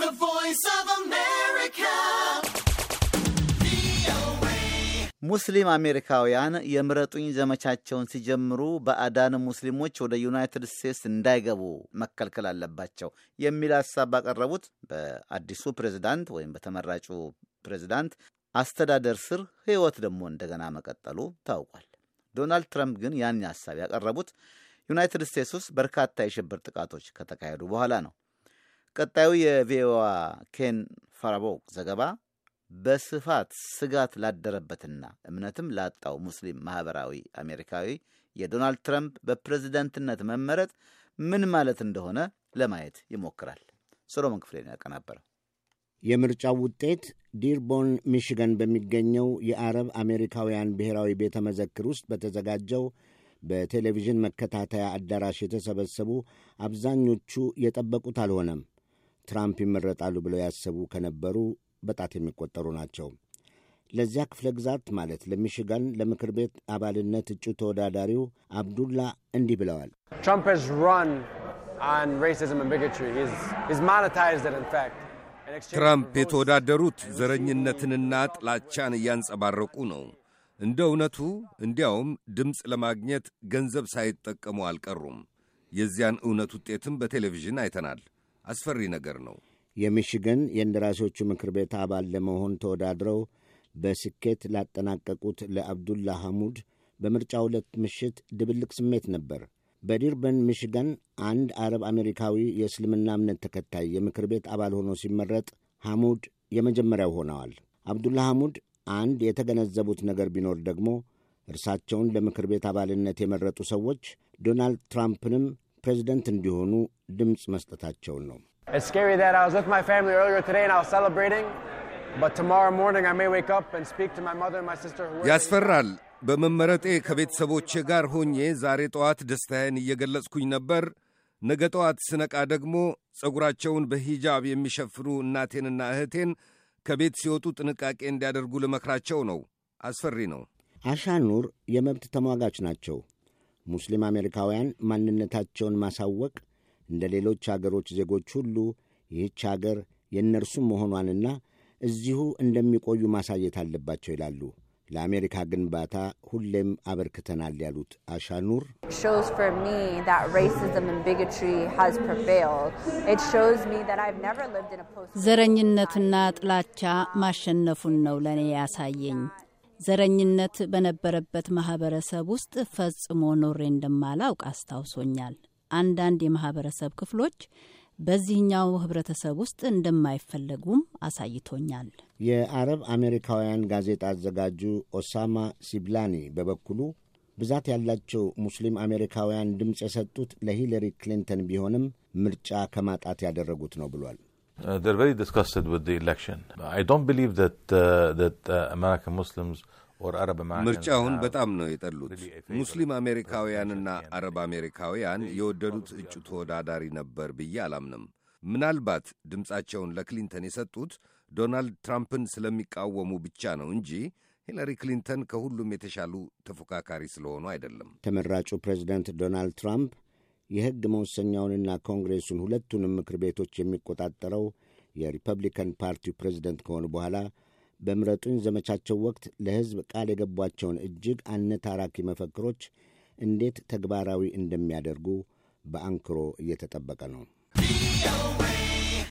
voice of America. ሙስሊም አሜሪካውያን የምረጡኝ ዘመቻቸውን ሲጀምሩ ባዕዳን ሙስሊሞች ወደ ዩናይትድ ስቴትስ እንዳይገቡ መከልከል አለባቸው የሚል ሀሳብ ባቀረቡት በአዲሱ ፕሬዝዳንት ወይም በተመራጩ ፕሬዝዳንት አስተዳደር ስር ሕይወት ደግሞ እንደገና መቀጠሉ ታውቋል። ዶናልድ ትራምፕ ግን ያን ሀሳብ ያቀረቡት ዩናይትድ ስቴትስ ውስጥ በርካታ የሽብር ጥቃቶች ከተካሄዱ በኋላ ነው። ቀጣዩ የቪኦኤ ኬን ፋራቦክ ዘገባ በስፋት ስጋት ላደረበትና እምነትም ላጣው ሙስሊም ማህበራዊ አሜሪካዊ የዶናልድ ትራምፕ በፕሬዝደንትነት መመረጥ ምን ማለት እንደሆነ ለማየት ይሞክራል። ሶሎሞን ክፍሌ ነው ያቀናበረው። የምርጫው ውጤት ዲርቦን ሚሽገን በሚገኘው የአረብ አሜሪካውያን ብሔራዊ ቤተ መዘክር ውስጥ በተዘጋጀው በቴሌቪዥን መከታተያ አዳራሽ የተሰበሰቡ አብዛኞቹ የጠበቁት አልሆነም። ትራምፕ ይመረጣሉ ብለው ያሰቡ ከነበሩ በጣት የሚቆጠሩ ናቸው። ለዚያ ክፍለ ግዛት ማለት ለሚሽጋን ለምክር ቤት አባልነት እጩ ተወዳዳሪው አብዱላ እንዲህ ብለዋል። ትራምፕ የተወዳደሩት ዘረኝነትንና ጥላቻን እያንጸባረቁ ነው። እንደ እውነቱ እንዲያውም ድምፅ ለማግኘት ገንዘብ ሳይጠቀሙ አልቀሩም። የዚያን እውነት ውጤትም በቴሌቪዥን አይተናል። አስፈሪ ነገር ነው። የሚሽገን የእንደራሴዎቹ ምክር ቤት አባል ለመሆን ተወዳድረው በስኬት ላጠናቀቁት ለአብዱላ ሐሙድ በምርጫ ዕለት ምሽት ድብልቅ ስሜት ነበር። በዲርበን ሚሽገን አንድ አረብ አሜሪካዊ የእስልምና እምነት ተከታይ የምክር ቤት አባል ሆኖ ሲመረጥ ሐሙድ የመጀመሪያው ሆነዋል። አብዱላ ሐሙድ አንድ የተገነዘቡት ነገር ቢኖር ደግሞ እርሳቸውን ለምክር ቤት አባልነት የመረጡ ሰዎች ዶናልድ ትራምፕንም ፕሬዚደንት እንዲሆኑ ድምፅ መስጠታቸውን ነው። ያስፈራል። በመመረጤ ከቤተሰቦቼ ጋር ሆኜ ዛሬ ጠዋት ደስታዬን እየገለጽኩኝ ነበር። ነገ ጠዋት ስነቃ ደግሞ ጸጉራቸውን በሂጃብ የሚሸፍኑ እናቴንና እህቴን ከቤት ሲወጡ ጥንቃቄ እንዲያደርጉ ልመክራቸው ነው። አስፈሪ ነው። አሻኑር የመብት ተሟጋች ናቸው። ሙስሊም አሜሪካውያን ማንነታቸውን ማሳወቅ እንደ ሌሎች አገሮች ዜጎች ሁሉ ይህች አገር የእነርሱም መሆኗንና እዚሁ እንደሚቆዩ ማሳየት አለባቸው ይላሉ። ለአሜሪካ ግንባታ ሁሌም አበርክተናል ያሉት አሻኑር ዘረኝነትና ጥላቻ ማሸነፉን ነው ለእኔ ያሳየኝ። ዘረኝነት በነበረበት ማህበረሰብ ውስጥ ፈጽሞ ኖሬ እንደማላውቅ አስታውሶኛል። አንዳንድ የማህበረሰብ ክፍሎች በዚህኛው ህብረተሰብ ውስጥ እንደማይፈለጉም አሳይቶኛል። የአረብ አሜሪካውያን ጋዜጣ አዘጋጁ ኦሳማ ሲብላኒ በበኩሉ ብዛት ያላቸው ሙስሊም አሜሪካውያን ድምፅ የሰጡት ለሂለሪ ክሊንተን ቢሆንም ምርጫ ከማጣት ያደረጉት ነው ብሏል። ምርጫውን በጣም ነው የጠሉት። ሙስሊም አሜሪካውያንና አረብ አሜሪካውያን የወደዱት እጩ ተወዳዳሪ ነበር ብዬ አላምንም። ምናልባት ድምፃቸውን ለክሊንተን የሰጡት ዶናልድ ትራምፕን ስለሚቃወሙ ብቻ ነው እንጂ ሂለሪ ክሊንተን ከሁሉም የተሻሉ ተፎካካሪ ስለሆኑ አይደለም። ተመራጩ ፕሬዚደንት ዶናልድ ትራምፕ የሕግ መወሰኛውንና ኮንግሬሱን ሁለቱንም ምክር ቤቶች የሚቆጣጠረው የሪፐብሊካን ፓርቲው ፕሬዚደንት ከሆኑ በኋላ በምረጡኝ ዘመቻቸው ወቅት ለሕዝብ ቃል የገቧቸውን እጅግ አነታራኪ መፈክሮች እንዴት ተግባራዊ እንደሚያደርጉ በአንክሮ እየተጠበቀ ነው።